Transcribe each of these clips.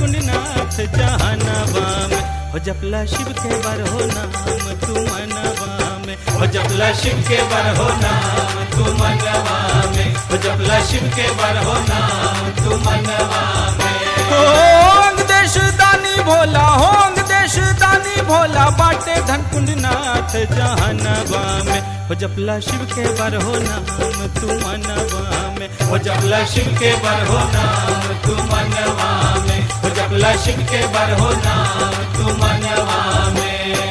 कुंडनाथ जहानवा में हो जपला शिव के बर हो नाम तू मनवा में हो जपला शिव के बर हो नाम तू मनवा में हो जपला शिव के बर हो नाम तू मनवा में होंग देश दानी भोला होंग देश दानी भोला बाटे धन कुंडनाथ जहानवा में हो जपला शिव के बर हो नाम तू मनवा में हो जपला शिव के बर हो नाम तू मनवा में हो जपला शिव के बर हो नाम तू मनवा में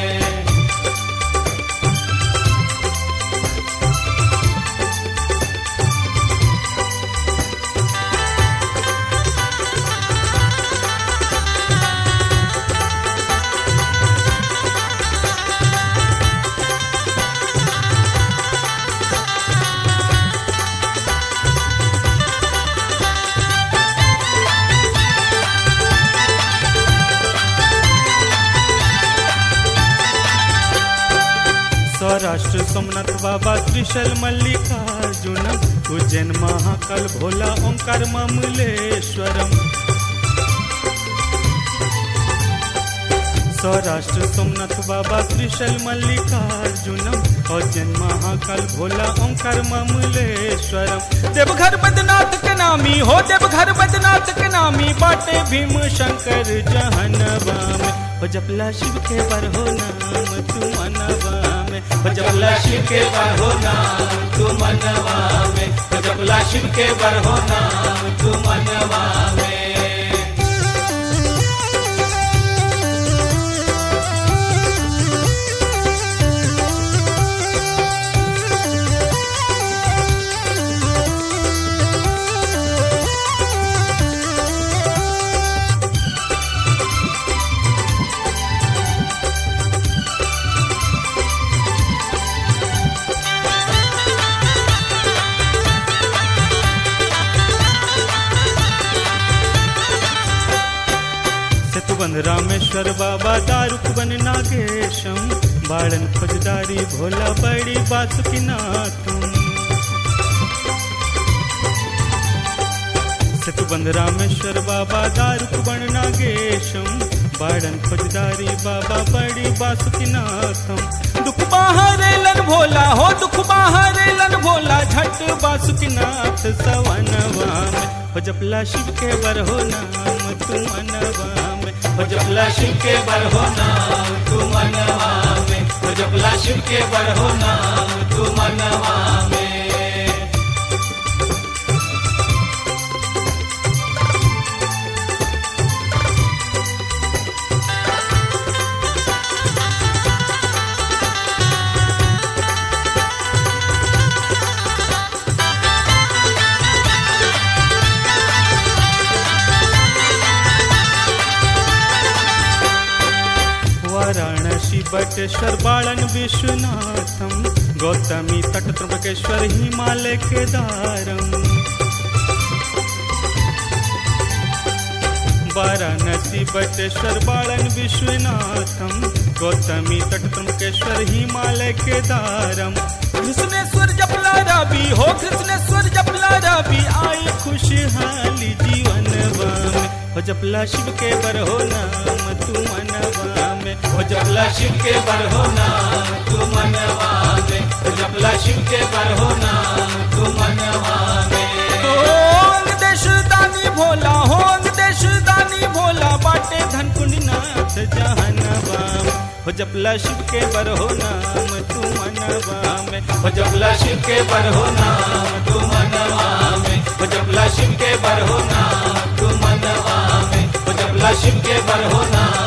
सौराष्ट्र सोमनाथ बाबा त्रिशल मल्लिकार्जुनम उज्जैन महाकाल भोला ओंकार ममलेश्वरम सौराष्ट्र सोमनाथ बाबा त्रिशल मल्लिकार्जुनम उज्जैन महाकाल भोला ओंकार ममलेश्वरम देवघर बदनाथ के नामी हो देवघर बदनाथ के नामी बाटे भीम शंकर जहनवा में हो जपला शिव के बर हो नाम तू मनवा में हो जपला शिव के बर हो नाम तू मनवा में हो जपला शिव के बर हो नाम तू मनवा में सेतुबंद रामेश्वर बाबा दारुकबन नागेशम बाड़न फौजदारी भोला बड़ी बासुकीनाथम सेतुबंद रामेश्वर बाबा दारुकबन नागेशम बाड़न फौजदारी बाबा बड़ी बासुकीनाथम दुख बाहरेलन भोला हो दुख बाहरेलन भोला झट बासुकीनाथ सवनवा में हो जपला शिव के बर हो नाम तू मनवा में हो जपला शिव के बर हो नाम तू मनवा में हो जपला शिव के बर हो नाम तू मनवा में वाराणसी बटेश्वर बालन विश्वनाथम गौतमी तट त्र्यंबकेश्वर हिमालय केदारम वाराणसी बटेश्वर बालन विश्वनाथम गौतमी तट त्र्यंबकेश्वर हिमालय केदारम कृष्णेश्वर जपला रवि हो कृष्णेश्वर जपला रवि आई खुशहाली जीवन में हो जपला शिव के बर हो नाम तू मनवा में हो जपला शिव के बर हो नाम तू मनवा में हो जपला शिव के बर हो नाम तू मनवा में होंग देश दानी भोला होंग देश दानी भोला बाटे धन कुंडनाथ जहनवा में हो जपला शिव के बर हो नाम तू मनवा में हो जपला शिव के बर हो नाम तू मनवा में हो जपला शिव के बर हो नाम तू मनवा में हो जपला शिव के बर हो नाम